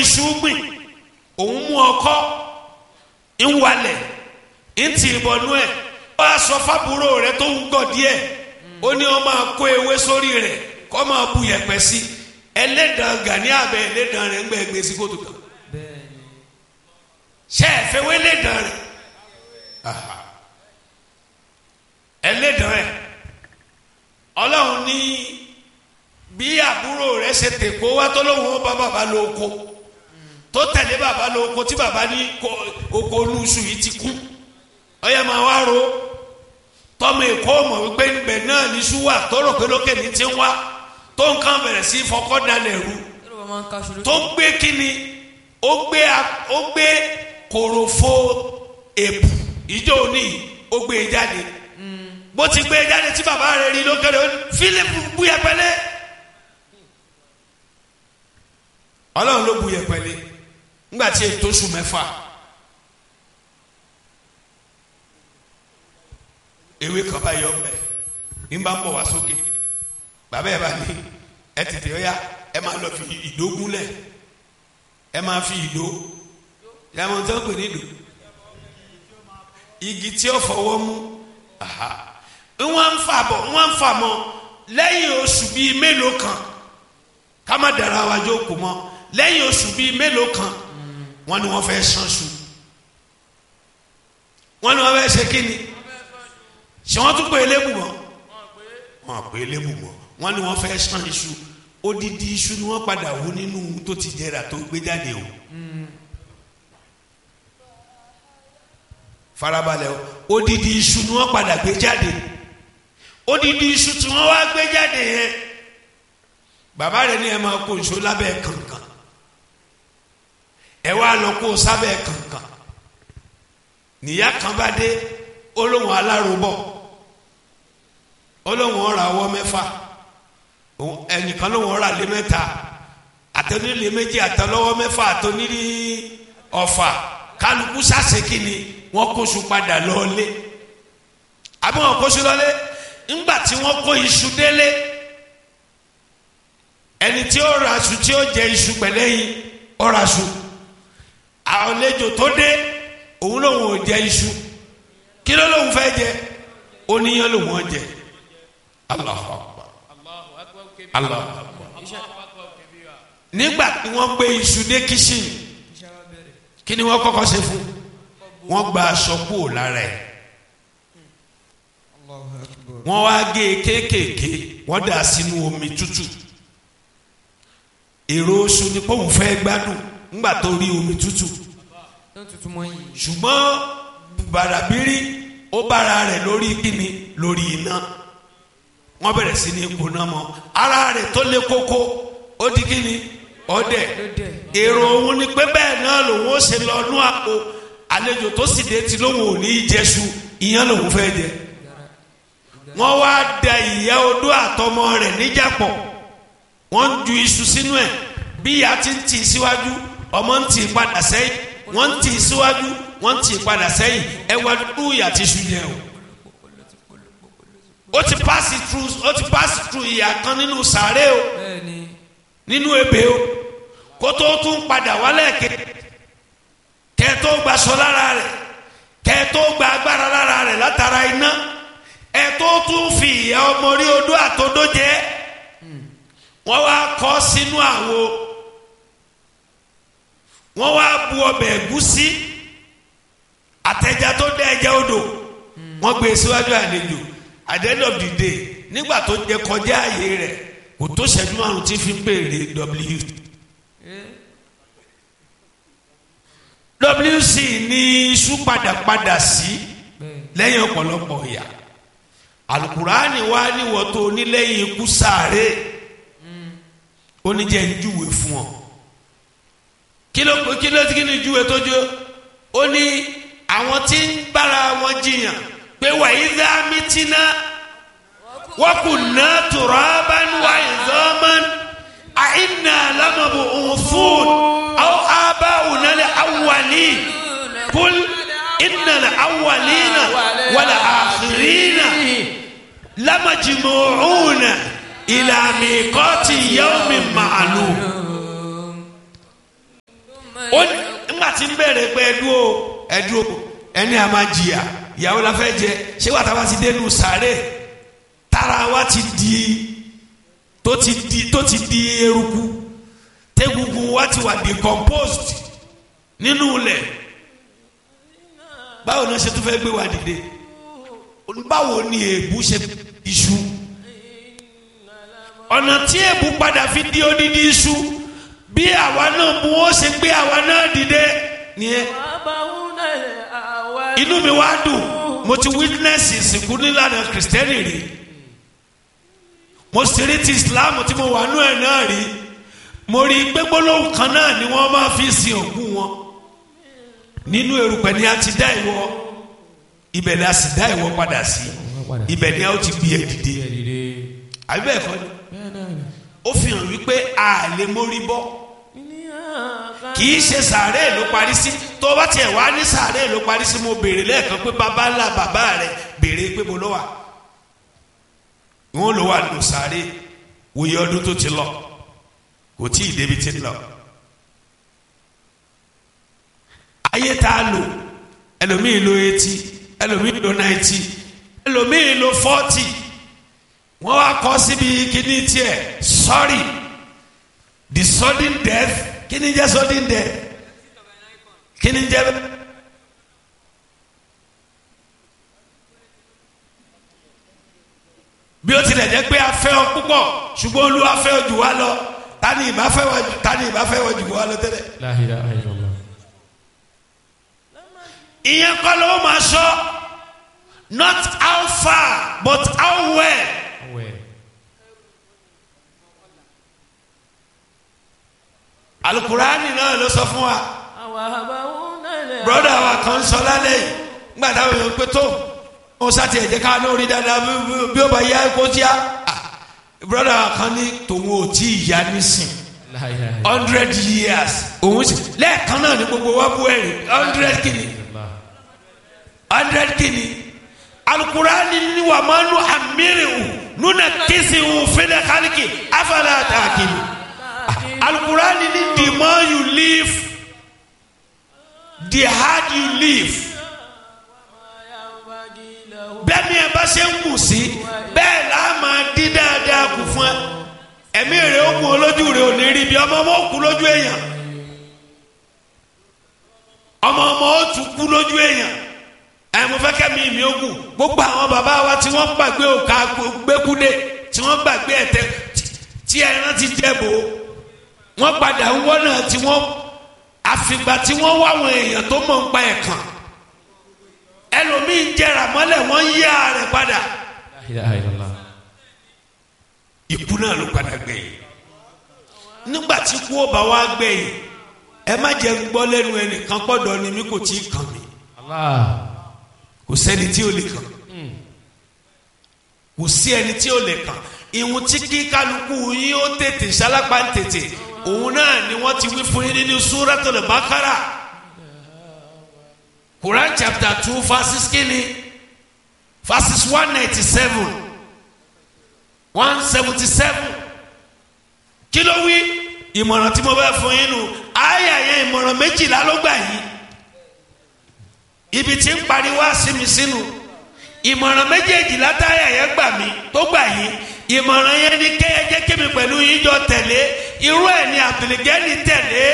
iṣu gbìn òun mú ọkọ́ ń walẹ̀ ń tì í bọnú ẹ̀ ó wá sọ fábúrò rẹ̀ tó ń gọ̀ díẹ̀ ó ní ó máa kó ewé sórí rẹ̀ kó máa bu yẹ̀pẹ̀ sí ẹlẹ́dàn gani abẹ ẹlẹ́dàn rẹ̀ ń gbẹ gbé sí kótó kan ṣe é fẹ́ wé ẹlẹ́dàn rẹ̀ Aha. ẹlẹ́dàn rẹ̀ ọlọ́run ní bí àbúrò rẹ̀ ṣe tèkó wá tó lóun ó bá bàbá lóko tó tẹ̀lé bàbá lóko tí bàbá ní ko- oko olúṣù yìí ti kú ọyẹ máa wá ro tọmọ èkó mọ̀ wípé níbẹ̀ náà ní ṣúwà tó rò pé lókè ní ti ń wá tó nǹkan bẹ̀rẹ̀ sí fọkọ́ dalẹ̀ rú Yorùbá máa ń kaṣu lójú. tó gbé kíni ó gbé a- ó gbé kòròfo èpù ìjọ òní ó gbé e jáde bó ti gbé e jáde tí bàbá rẹ̀ rí lókèrè ó ní Fílípù bu yẹpẹlẹ Ọlọ́run ló bu yẹpẹlẹ ńgbà tí ètò oṣù mẹ́fà ewé kan bá yọ ọbẹ ní bá ń bọ̀ wá sókè bàbá ẹ bá ní ẹ tètè ó yá ẹ máa lọ fi ìdó gúnlẹ̀ ẹ máa fi ìdó yàmọ̀ tó ń pè ní ìdó igi tí ó fọwọ́ mú aha wọ́n ń fà bọ̀ wọ́n ń fà mọ́ lẹ́yìn oṣù bíi mélòó kan ká má dara wa jókòó mọ́ lẹ́yìn oṣù bíi mélòó kan wọ́n ní wọ́n fẹ́ ṣánṣu wọ́n ní wọ́n fẹ́ ṣe kíni ṣé wọ́n tún pè é lébù mọ́ wọ́n pè é lébù mọ́ wọ́n ní wọ́n fẹ́ ṣán iṣu odidi iṣu ni wọ́n padà wú nínú tó ti jẹrà tó gbé jáde o. farabalẹ̀ o odidi iṣu ni wọ́n padà gbé jáde odidi iṣu tí wọ́n wá gbé jáde yẹn bàbá rẹ̀ ní ẹ máa kó iṣu lábẹ́ kànkàn ẹ wá lọ kó sábẹ́ kànkàn níyà kan bá dé olóhùn alárobọ̀ olóhùn ọ̀rà ọwọ́ mẹ́fà òun- ẹnìkan lóhùn ọ̀rà lé mẹ́ta àtẹnulé méjì àtẹlọ́wọ́ mẹ́fà àtẹnulé ọ̀fà kálukú sàṣekì ni wọ́n kóṣù padà lọ́ọ́lé àbí wọ́n kóṣù lọ́lé ńgbà tí wọ́n kó iṣu délé ẹni tí ó ra aṣù tí ó jẹ iṣu pẹ̀lẹ́yìn ó ra aṣù àlejò tó dé òun lòun ò jẹ iṣu kí ló lòun fẹ́ jẹ oníyan lòun ò jẹ Allahu Akbar Allahu Akbar nígbà tí wọ́n gbé iṣu dé kíṣìn kí ni wọ́n kọ́kọ́ ṣe fún wọ́n gba aṣọ kúrò lára ẹ̀ wọ́n wá gé e kéékèèké wọ́n dà sínú omi tútù èrò oṣù ni pọ́ùn fẹ́ gbádùn ńgbà tó rí omi tútù tó ń tutù mọ́ yìí. ṣùgbọ́n bàràbírí ó bára rẹ̀ lórí kíni lórí iná wọ́n bẹ̀rẹ̀ sí ní gbóná mọ́ ara rẹ̀ tó lé kókó ó di kíni ọdẹ èrò òun ni pé bẹ́ẹ̀ náà lòun ó ṣe lọ nú àpò àlejò tó sì dé ti lóun ò ní í jẹṣu ìyẹn lòun fẹ́ jẹ wọ́n wá da ìyá odó àtọmọ rẹ̀ níjàpọ̀ wọ́n ń ju iṣu sínú ẹ̀ bí ìyá ti ń tì í síwájú ọmọ ń tì í padà sẹ́yìn wọ́n ń tì í síwájú wọ́n ń tì í padà sẹ́yìn ẹ wá dúdú ìyá ti ṣu yẹn o. ó ti pass through ó ti pass through ìyá kan nínú sàárè o bẹ́ẹ̀ni nínú ebè o kó tó tún padà wálẹ̀ ké kẹ́ tó gbaṣọ lára rẹ̀ kẹ́ tó gba agbára lára rẹ̀ látara iná ẹ tó tún fi ìyá ọmọ rí odó àtodó jẹ wọ́n wá kọ́ sínú àwo wọ́n wá bu ọbẹ̀ ẹ̀gúsí àtẹ̀já tó dẹ́ ẹ̀jẹ̀ odò wọ́n gbé e síwájú àlejò at the end of the day nígbà tó jẹ kọjá àyè rẹ̀ kò tó ṣẹ́jú márùn tí fi ń béèrè w wc ní iṣu padàpadà sí lẹ́yìn ọ̀pọ̀lọpọ̀ ìyà alukurani wa níwọ̀ tó onílẹ̀yìn ikú sáré oníjẹ́ ń júwe fún ọ kí ló kí ló kí ni júwe tó jó ó ní àwọn tí ń bára wọn jiyàn pé wàyí dá mítínà وكنا ترابا وعظاما أئنا لمبعوثون أو آباؤنا الأولين قل إن الأولين والآخرين لمجموعون إلى ميقات يوم معلوم ó ní nígbà tí ń bẹ̀rẹ̀ pé ẹdúró ẹdúró ẹni a máa jìyà ìyàwó la fẹ́ jẹ ṣé wàá táwa ti dénú sàárè tára wa ti di tó ti di tó ti di eruku tẹ́gungun wa ti wà decomposed nínú ilẹ̀ báwo ni wọ́n ṣe tún fẹ́ gbé wa dìde báwo ni èébú ṣe iṣu ọ̀nà tí èébú padà fi di odidi iṣu bí àwa náà mú ó ṣe gbé àwa náà dìde nìyẹn inú mi wá dùn mo ti witness ìsìnkú nílànà kìrìsìtẹ́nì rí mo sì rí ti islam tí mo wà nú ẹ̀ náà rí mo rí i pé gbólóhùn kan náà ni wọ́n máa fi sin òkú wọn nínú erùpẹ̀ ni a ti dá ìwọ ibẹ̀ ni a sì dá ìwọ padà sí ibẹ̀ ni a ó ti gbé ẹ dìde àbí bẹ́ẹ̀ kọ́ ni ó fi hàn wípé a lè mórí bọ́ kì í ṣe sàárè ló parí sí tó bá tiẹ̀ wá ní sàárè ló parí sí mo béèrè lẹ́ẹ̀kan pé bàbá ńlá bàbá rẹ̀ béèrè pé mo ló wà wọn ló wà nù sàárè wòye ọdún tó ti lọ kò tí ì débi tí ń lọ ayé tá a lò ẹlòmíì lo eighty ẹlòmíì lo ninety ẹlòmíì lo forty wọ́n wá kọ́ síbi kíní tiẹ̀ sorry the sudden death kíní jẹ́ sudden death kíní jẹ́ bí ó tilẹ̀ jẹ́ pé a fẹ́ ọ púpọ̀ ṣùgbọ́n Olúwa fẹ́ ọ jù wá lọ tani ìbá fẹ́ wọ jù tani ìbá fẹ́ wọ jù wá lọ tẹ́lẹ̀. La ilaha illallah. ìyẹn kọ́ ló máa sọ not how far but how well. Awẹ́. alukurani náà ló sọ fún wa broda wa kan sọ lálẹ́ yìí nígbà táwọn èèyàn pé tó ó sátì ẹ̀jẹ̀ ká ní orí dáadáa bí- bí- bí ó bá yá kó tíá broda wa kan ní tòun ò tí ì yá nísìn La ilaha illallah. hundred years òun sì lẹ́ẹ̀kan náà ní gbogbo wa bú ẹ̀rì hundred kìíní hundred kìíní alukurani ni wà máa nu amirihu nuna kisihu fẹlẹ kálíkì afala àtàkìlì alukurani ni the more you live the hard you live bẹ́ẹ̀ ni ẹ bá ṣe ń kù sí bẹ́ẹ̀ là á máa dín dáadáa kù fún ẹ ẹ̀mí rẹ̀ ó kù olójú rẹ̀ ò ní rí bí ọmọ ọmọ ó kú lójú èèyàn ọmọ ọmọ ó tún kú lójú èèyàn ẹ mo fẹ́ kẹ́mi mi ó kù gbogbo àwọn bàbá wa tí wọ́n gbàgbé òkà gbẹ́kúdé tí wọ́n gbàgbé ẹ̀tẹ́ tí ẹran ti jẹ́ bò ó wọ́n padà ń wọ́n náà tí wọ́n àfìgbà tí wọ́n wá àwọn èèyàn tó mọ̀ ń pa ẹ̀kan ẹlòmíín jẹrà mọ́lẹ̀ wọ́n yí ààrẹ padà La ilaha illallah. ikú náà ló padà gbẹ̀yìn nígbà tí kú ó bá wá gbẹ̀yìn ẹ má jẹ́ ń gbọ́ lẹ́nu ẹnìkan pọ̀dọ̀ ni mi kò tí ì kàn mí Allah. kò sẹ́ni tí ó lè kàn kò sí ẹni tí ó lè kàn ìhun tí kí kálukú yín ó tètè sálápá ń tètè òun náà ni wọ́n ti wí fún yín nínú Suratul Baqara Quran chapter two verses kínní verses one ninety seven one seventy seven kí ló wí ìmọ̀ràn tí mo bẹ́ fún yín nù àyà yẹn ìmọ̀ràn méjìlá ló gbà yìí ibi tí ń parí wá sí mi sínú ìmọ̀ràn méjèèjì látàyà yẹn gbà mí tó gbà yín ìmọ̀ràn yẹn ni kẹ́ ẹ jẹ́ kémi pẹ̀lú yín jọ tẹ̀lé irú ẹ̀ ni àbùlẹ̀gẹ́ni tẹ̀lé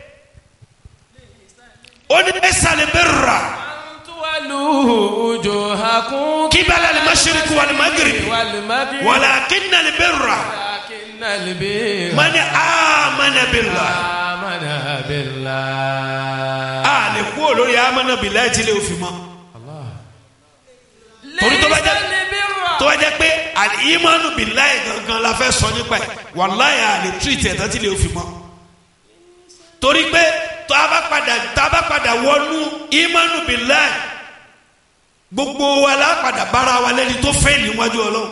ó ní ẹ̀sàlẹ̀ bẹ́ẹ̀ rà Tuwalu wujuhakum kíbalà lè má ṣeríkú wà lè má gírì wal maghrib wàlà kínà lè bẹ́ẹ̀ rà walakinnal birra mani amana billah amana billah. a lè kú olórí amana billah ẹ̀ tí lè fi mọ́ Allah. Torí tó bá jẹ́- Laysal birra. tó bá jẹ́ pé àlìyímánu billahi gangan la fẹ́ sọ nípa ẹ̀ wàláyà àlè tírìtì ẹ̀tọ́ tí lè fi mọ́ torí pé tó a bá padà tó a bá padà wọnú ìmánu billahi gbogbo wa la padà bára wa lẹ́ni tó fẹ́ níwájú ọlọ́run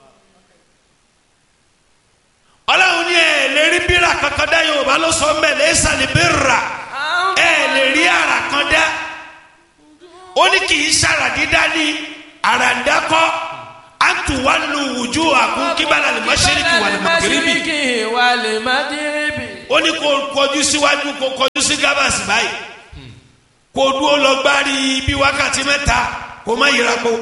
ọlọ́run ní ẹ̀ lè rí bírà kankan dá yorùbá ló sọ mbẹ́ laysa li birra ẹ̀ lè rí ara kan dá ó ní kì í sára dídá ní àràǹdákọ́ àtúwálù wùjú àkún kíbalà lè má ṣe ní kí wà lè má kiri bì wal maghribi. ó ní kó kọjú síwájú kó kọjú sí gábàsì báyìí kó dúró lọ gbárí bí wákàtí mẹ́ta kó má yíra po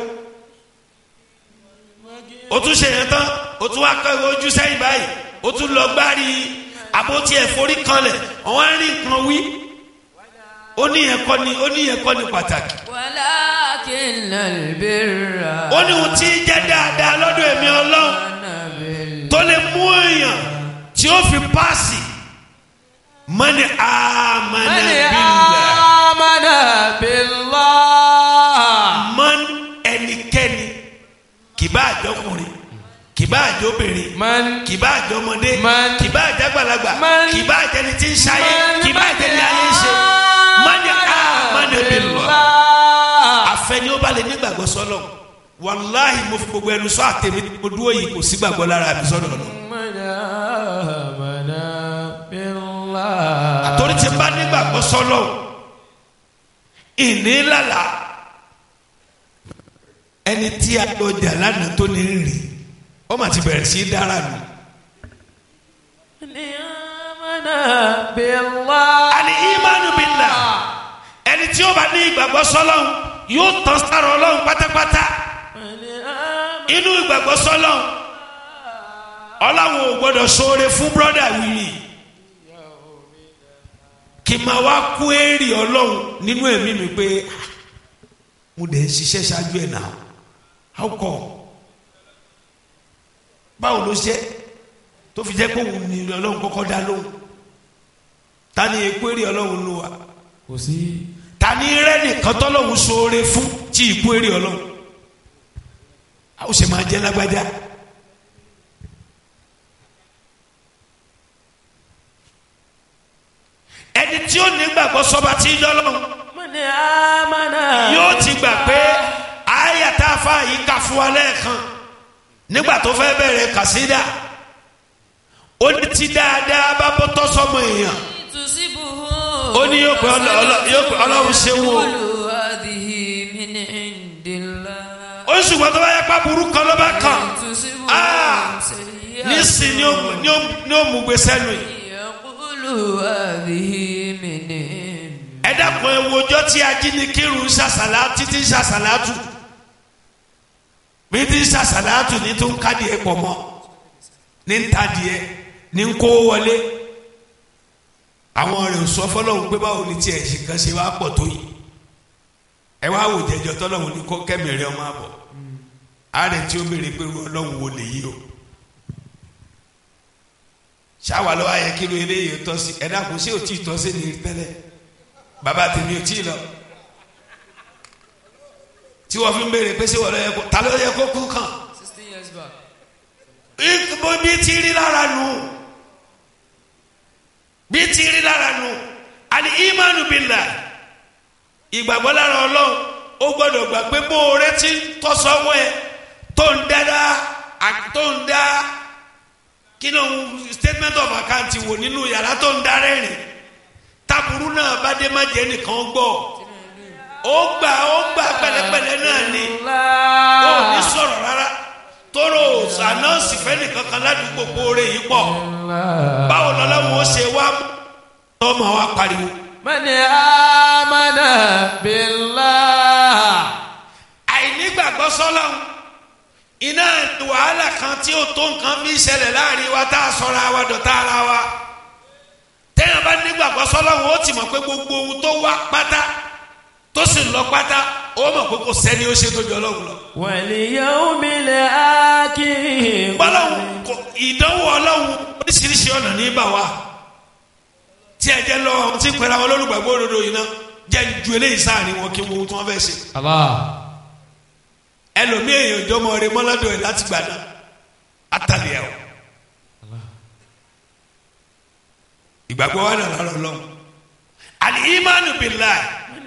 o tún ṣe yẹn tán o tún wá kọ́ ojú sẹ́yìn báyìí o tún lọ gbárí àbótí ẹ̀fọ́rí kanlẹ̀ ọ̀wọ́n á rí nǹkan wí ó ní yẹn kọ́ ni ó ní yẹn kọ́ ni pàtàkì ولكن البر ó ní ohun tí ń jẹ́ dáadáa lọ́dọ̀ èmi ọlọ́run بال- tó lè mú èèyàn tí ó fi páàsì mọ́ni àmàna من bílẹ̀ آمن بالله mọ́n ẹnikẹ́ni kìbá àjọkùnrin kìbá àjọbìnrin من kìbá àjọmọdé Man. kìbá àjàgbàlagbà Man. kìbá àjẹni tí ń ṣayé من kìbá àjẹni ayé ń ṣe mọ́ni àmàna bílẹ̀ بالله àfẹni ó bá lè nígbàgbọ́ sọ́lọ̀ wàláhì mo fi gbogbo ẹnu sọ àtẹ̀mí mo dúró yìí kò sí gbàgbọ́ lára mi sọ́dọ̀ lọ. من آمن بالله àtòrí ti bá nígbàgbọ́ sọ́lọ̀ ìní lálà ẹni tí a lọ jà lánàá tó ní rìn ó mà ti bẹ̀rẹ̀ sí í dára nù. من آمن بالله àní ìmánu billah ẹni tí ó bá ní ìgbàgbọ́ sọ́lọ̀ yóò tán sára ọlọ́run pátápátá من آمن inú ìgbàgbọ́ sọ́lọ̀ ọlọ́run ò gbọ́dọ̀ ṣoore fún brọ́dà wìrì kì í máa wá kú èrè ọlọ́run nínú ẹ̀mí mi pé "Ah, mo dẹ̀ ń ṣiṣẹ́ ṣáájú ẹ̀ náà how come báwo ló ṣe tó fi jẹ́ pé òun ni ọlọ́run kọ́kọ́ dá lóhùn ta ni ekú èrè ọlọ́run ló wà kò sí ta ni rẹ́ nìkan tọ́lọ́run ṣoore fún tí ìkú èrè ọlọ́run a ó ṣe máa jẹ́ lágbájá. ẹni tí ó nígbàgbọ́ sọba tí ń dọ́lọ́run من آمن yóò ti gbà pé àyàtà afa yìí kà fún wa lẹ́ẹ̀kan nígbà tó fẹ́ bẹ̀rẹ̀ kàsídà ó ní ti dáadáa bá bọ́ tọ́ sọmọ èèyàn ó ní yóò pé ọlọ- ọlọ- yóò pé ọlọ́run ṣe wò ó هذه من عند الله ó ní ṣùgbọ́n tó bá yẹ pa burú kan ló bá kàn Ah! nísìn ni ó ni ó ni ó mú gbé sẹ́nu yìí يقول هذه من عند ẹ dákun ẹ wo ọjọ́ tí ajínigbìrún ṣàṣàlá títí ṣàṣàlátù bí tí ṣàṣàlátù ní tó ń kádìẹ pọ̀ mọ́ ní ń tadìẹ ní ń kó wọlé àwọn rẹ̀ ò sọ fọlọ́hún pé báwo ni tiẹ̀ ṣe kan ṣe wá pọ̀ tó yìí ẹ wá wò jẹjọ tọ́lọ́hún ní kó kẹ́mìrì ọmọ àbọ̀ ààrẹ tí ó béèrè pé irú ọlọ́hún wo lè yí o ṣáwa lọ́wọ́ ayẹ kí ló eléyìí tọ́ sí ẹ dákun ṣé ò tí ì tọ́ sí ni tẹ́lẹ̀ bàbá tèmi ò tí ì lọ tí wọ́n fi ń béèrè pé ṣé wọ́n lọ yẹ kó ta ló yẹ kó kú kàn sixteen years back. bó bí ti rí lára nù bí ti rí lára nù àní ìmánu billah ìgbàgbọ́ lára ọlọ́run ó gbọ́dọ̀ gbà pé bó o retí tọ́sọ́wọ́ ẹ tó ń dára tó ń dá kí ló ń statement of account wò nínú yàrá tó ń darẹ́ rìn taburu náà bá dé má jẹ́ nìkan gbọ́ ó gbà ó gbà pẹ̀lẹ́pẹ̀lẹ́ náà ni ó ní sọ̀rọ̀ rárá tóró ànáǹsì fẹ́ni kankan ládùúgbò kóore yìí pọ̀ báwo lọ́lọ́run ó ṣe wá tọ́mọ wa pariwo. من آمن بالله àìnígbàgbọ́ sọ́lọ́run iná wàhálà kan tí ó tó nǹkan fi ṣẹlẹ̀ láàrin wa tá a sọra wa dọ̀tá ara wa téèyàn bá nígbàgbọ́ sọ́lọ́run ó ti mọ̀ pé gbogbo ohun tó wá pátá tó sì lọ pátá ó mọ̀ pé kò sẹ́ni ó ṣe tó jọ ọlọ́run lọ. واليوم الآخر bọ́lọ́hún kò ìdánwò ọlọ́hún oríṣiríṣi ọ̀nà ní bà wá tí ẹ jẹ́ lọ tí ń pẹ́ra wọn lólùgbàgbọ́ òdodo yìí náà jẹ́ ju eléyìí sáàrin wọn kí wọ́n tí wọ́n fẹ́ ṣe الله ẹlòmíì èèyàn jọmọ rẹ mọ́ládọ̀ ẹ̀ láti gbà náà àtàlẹ́ ẹ̀ o ìgbàgbọ́ wa nà lọ́rọ̀ lọ́wọ́ àlì ìmánu bìláì